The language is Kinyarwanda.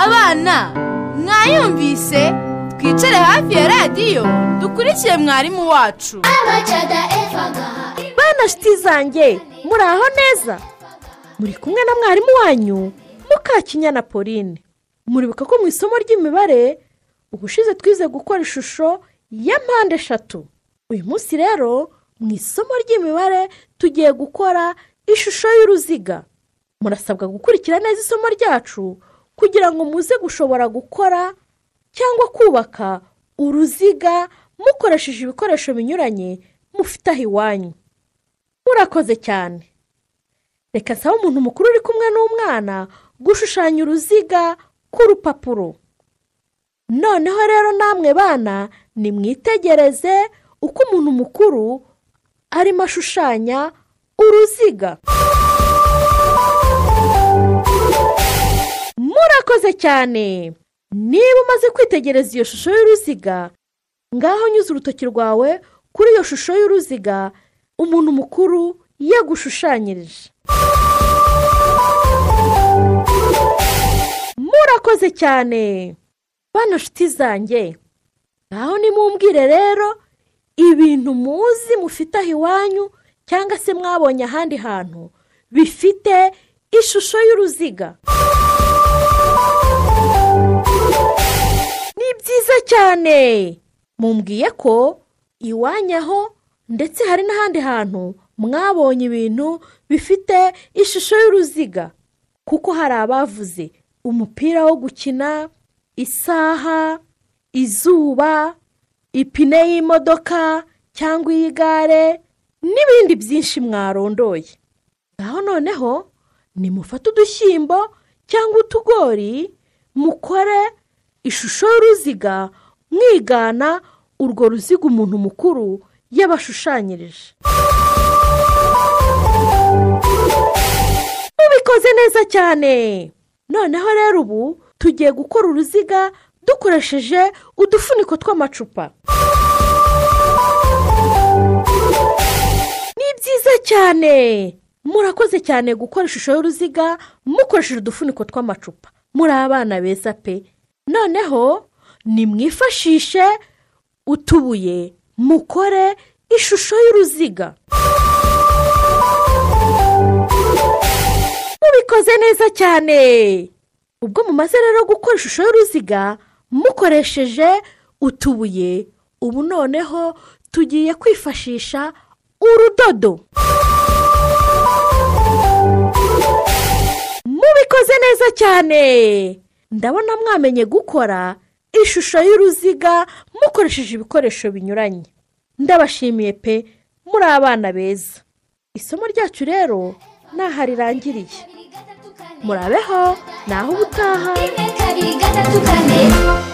abana mwayumvise twicare hafi ya radiyo dukurikire mwarimu wacu abacada evagaha bana shiti zanjye muraho neza muri kumwe na mwarimu wanyu mukakinyana pauline muribuka ko mu isomo ry'imibare ubushize twize gukora ishusho ya mpande eshatu uyu munsi rero mu isomo ry'imibare tugiye gukora ishusho y'uruziga murasabwa gukurikira neza isomo ryacu kugira ngo muze gushobora gukora cyangwa kubaka uruziga mukoresheje ibikoresho binyuranye mufite aho iwanyu murakoze cyane reka sabe umuntu mukuru uri kumwe n'umwana gushushanya uruziga ku rupapuro noneho rero namwe bana nimwitegereze uko umuntu mukuru arimo ashushanya uruziga murakoze cyane niba umaze kwitegereza iyo shusho y'uruziga ngaho nyuze urutoki rwawe kuri iyo shusho y'uruziga umuntu mukuru yagushushanyirije murakoze cyane bano shiti zanjye ngaho nimumbwire rero ibintu muzi mufite aho iwanyu cyangwa se mwabonye ahandi hantu bifite ishusho y'uruziga ni byiza cyane mumbwiye ko iwanyu aho ndetse hari n'ahandi hantu mwabonye ibintu bifite ishusho y'uruziga kuko hari abavuze umupira wo gukina isaha izuba ipine y'imodoka cyangwa iy'igare n'ibindi byinshi mwarondoye ngaho noneho nimufate udushyimbo cyangwa utugori mukore ishusho y'uruziga mwigana urwo ruziga umuntu mukuru yabashushanyirije mubikoze neza cyane noneho rero ubu tugiye gukora uruziga dukoresheje udufuniko tw'amacupa ni byiza cyane murakoze cyane gukora ishusho y'uruziga mukoresheje udufuniko tw'amacupa muri abana beza pe noneho nimwifashishe utubuye mukore ishusho y'uruziga mubikoze neza cyane ubwo mumaze rero gukora ishusho y'uruziga mukoresheje utubuye ubu noneho tugiye kwifashisha urudodo mubikoze neza cyane ndabona mwamenye gukora ishusho y'uruziga mukoresheje ibikoresho binyuranye ndabashimiye pe muri abana beza isomo ryacu rero ntaho rirangiriye murabeho naho ubutaha rimwe kabiri gatatu kane